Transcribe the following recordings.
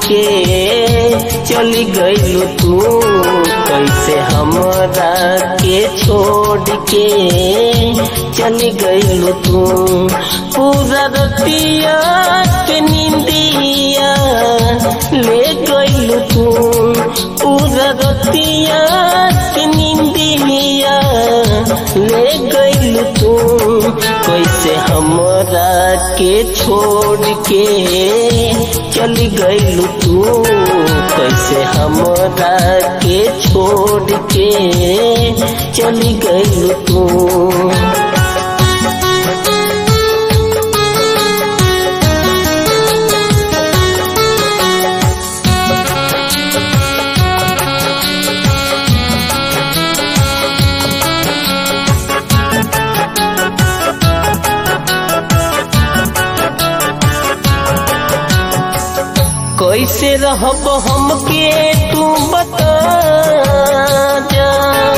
के चली गईलू तू कैसे हमरा के छोड़ के चली गईलू तू पूरा रतिया के नींदिया ले गईलू तू पूरा रतिया के नींदिया ले गईलू तू कैसे हमरा के छोड़ के चली गईलू तू कैसे हमरा के छोड़ के चली गईलू तू कैसे रहब हमके तू बता जा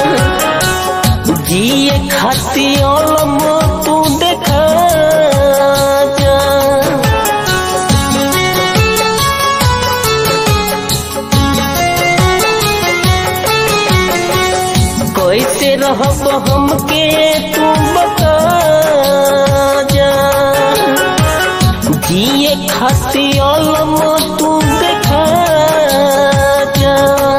जिए खातिर तू देखा जा कैसे रहब हमके तू बता जा जिए खातिर तू देखा जा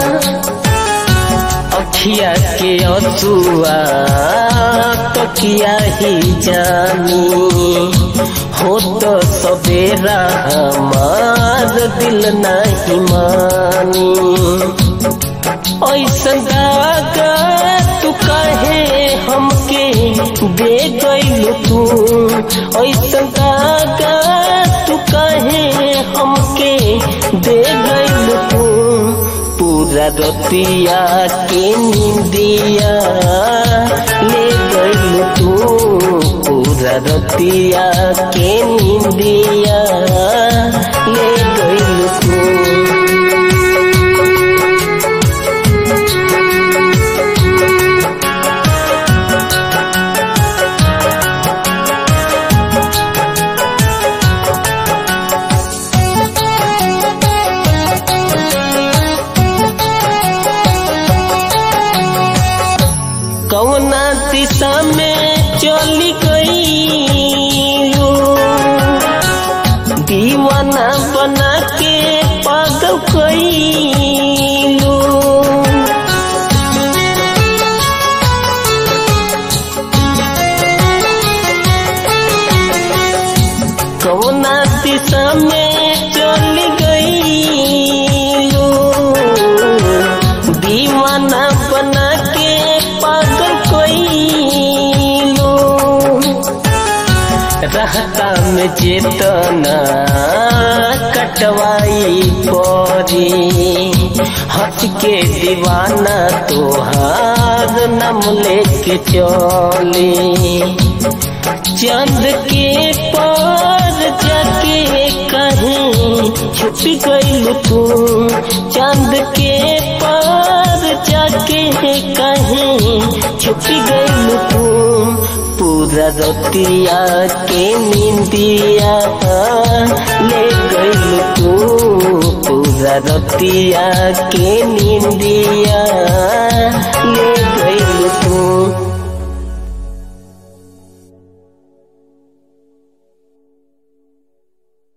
अखिया के अतुआ तकिया ही जानी हो तो सवेरा हमार दिल नहीं मानी ऐसन दागा तू कहे हमके दे गईलू तू ऐसन दागा तू कहे हमके दे गईलू तू पूरा रतिया के नींदिया ले गईलू तू पूरा रतिया के नींदिया ले गईलू तू कौना दिशा में चली गई दीवाना बना के पागल कैलू कौना दिशा में चली गई दीवाना बना के पागल कैलू रहता में चेतना कटवाई परी हंस के दीवाना तोहार नम लेके चली चंद के पार जाके कहीं छुप गई तू चंद के पार जाके कहीं छुप गई तू पूरा रतिया के नींदिया ले गई तू पूरा रतिया के नींदिया ले